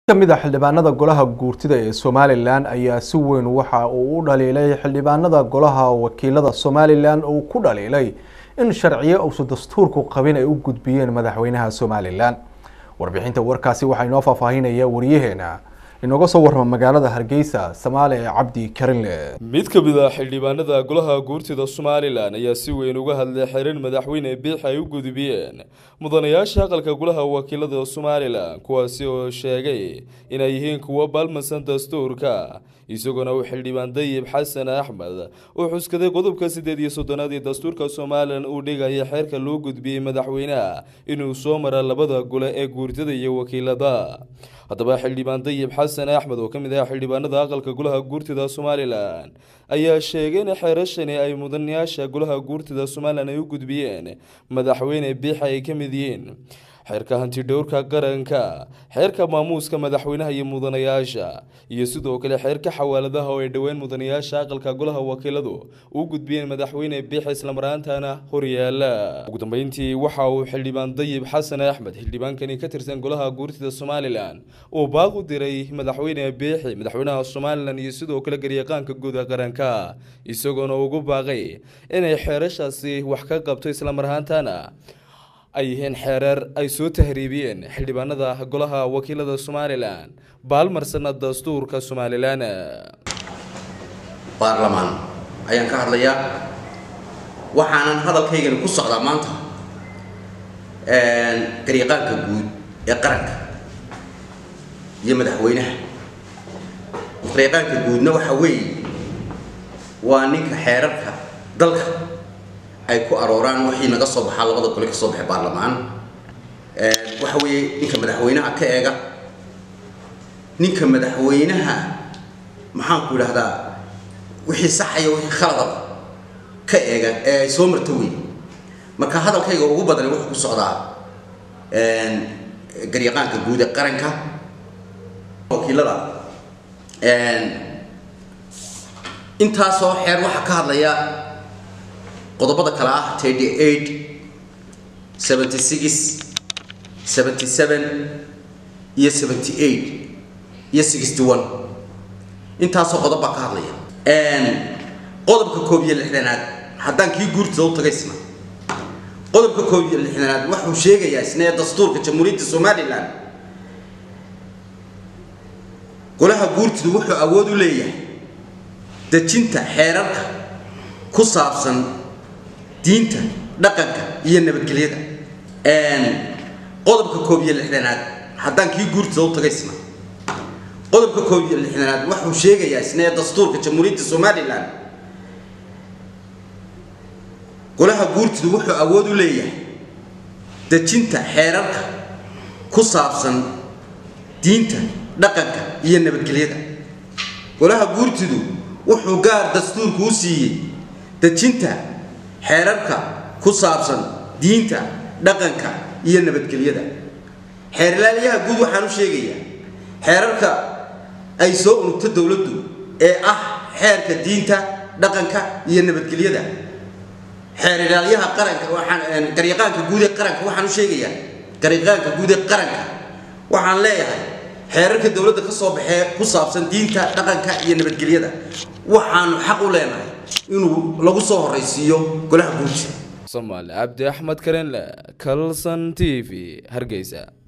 kamid a xildhibaanada golaha guurtida ee somalilan ayaa si weyn waxa uu u dhaliilay xildhibaanada golaha wakiilada somalilan uu ku dhaliilay in sharciyo uusan dastuurku qabin ay u gudbiyeen madaxweynaha somalilan warbixinta warkaasi waxaa inoo faahfaahinaya wariyaheena inooga soo warrama magaalada hargeysa samaale cabdi karinle mid ka mid ah xildhibaanada golaha guurtida somalilan ayaa si weyn uga hadlay xerin madaxweyne biix ay u gudbiyeen mudanayaasha aqalka golaha wakiilada somalilan kuwaasi oo sheegay inay yihiin kuwo baalmansan dastuurka isagoona uu xildhibaan dayib xasan axmed uu xuskaday qodobka siddeed iyo soddonaad ee dastuurka somalilan uu dhigaya xeerka loo gudbiyey madaxweynaha inuu soo mara labada gole ee guurtada iyo wakiilada haddaba xildhibaan dayib xasan axmed oo ka mid ah xildhibaanada aqalka golaha guurtida somalilan ayaa sheegay in xeerashani ay mudanayaasha golaha guurtida somalilan ay u gudbiyeen madaxweyne biixa ay ka mid yihiin xeerka hantidhowrka qaranka xeerka maamuuska madaxweynaha iyo mudanayaasha iyo sidoo kale xeerka xawaaladaha oo ay dhoween mudanayaasha aqalka golaha wakiiladu u gudbiyeen madaxweyne biix islamaraantana horyaala ugu dambeyntii waxa uu xildhibaan dayib xasan axmed xildhibaankani ka tirsan golaha guurtida somalilan uu baaq u diray madaxweyne biixi madaxweynaha somalilan iyo sidoo kale garyaqaanka guuda qaranka isagoona ugu baaqay inay xeerashaasi wax ka qabto islamarahaantana ay yihiin xeereer ay soo tahriibiyeen xildhibaanada golaha wakiilada somalilan baalmarsana dastuurka somalilan baarlamaan ayaan ka hadlayaa waxaanan hadalkaygani ku socdaa maanta garyaqaanka guud ee qaranka iyo madaxweynaha garyaqaanka guudna waxa weeye waa ninka xeerarka dalka ay ku arooraan wixii naga soo baxaa labada gole ka soo baxay baarlamaan waxa weeye ninka madaxweynaha ka eega ninka madaxweynaha maxaanku idhahdaa wixii saxaya wixii khaladaba ka eega ee ay soo marto wey marka hadalkayga ugu badan wuxuu ku socdaa garyaqaanka guud ee qaranka wakiilada intaasoo xeer waxaa ka hadlaya qodobada kale ah thirty eight seventy six seventy seven iyo seventy eight iyo sixty one intaasoo qodob baa ka hadlaya qodobka koob iyo lixdanaad haddaan kii guurtida u tagay isna qodobka koob iyo lixdanaad wuxuu sheegayaa isna ee dastuurka jamhuuriyadda somalilan golaha guurtidu wuxuu awood u leeyahay dejinta xeerarka ku saabsan diinta dhaqanka iyo nabadgelyada qodobka koob iyo lixdanaad haddaan kii guurtida u tagay isna qodobka koob iyo lixdanaad wuxuu sheegayaa isna ee dastuurka jamhuuriyadda somalilan golaha guurtidu wuxuu awood u leeyahay dejinta xeerarka ku saabsan diinta dhaqanka iyo nabadgelyada golaha guurtidu wuxuu gaar dastuurku u siiyey dejinta xeerarka ku saabsan diinta dhaqanka iyo nabadgelyada xeerlaaliyaha guud waxaan u sheegayaa xeerarka ay soo unugto dowladdu ee ah xeerka diinta dhaqanka iyo nabadgelyada xeerlaalyaha qaranka waxaan garyaqaanka guud ee qaranka waxaan u sheegayaa garyaqaanka guud ee qaranka waxaan leeyahay xeerarka dowladda ka soo baxee ku saabsan diinta dhaqanka iyo nabadgelyada waxaanu xaq u leenahay inuu lagu soo horraysiiyo golaha guurtida somaali cabdi axmed karenle kalson t v hargeysa